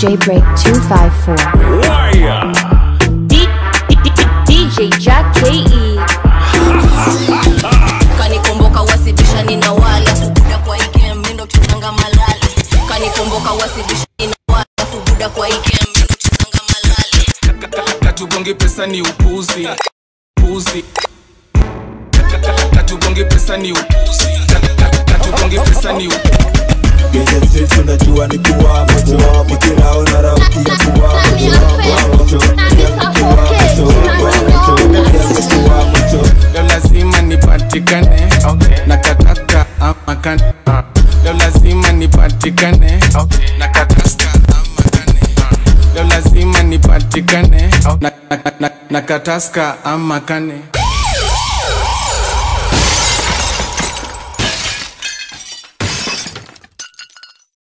DJ Break 254. Wire. D- D- D- DJ Jack KE. kanikomboka wasibishani na wala subuda kwa ikem mindo chezanga malale kanikomboka wasibishani na wala subuda kwa ikem mindo chezanga malale katugongi pesa ni upuzi puzi katugongi pesa ni upuzi katugongi pesa ni upuzi Kwenye streets unajua ni kuwa moto Nikirao na rauki ya kuwa moto Kuwa moto, pia kuwa moto Kuwa moto, pia kuwa moto leo lazima nipatikane na kataka ama kane leo lazima nipatikane na kataska ama kane leo lazima nipatikane na, na, na, na kataska ama kane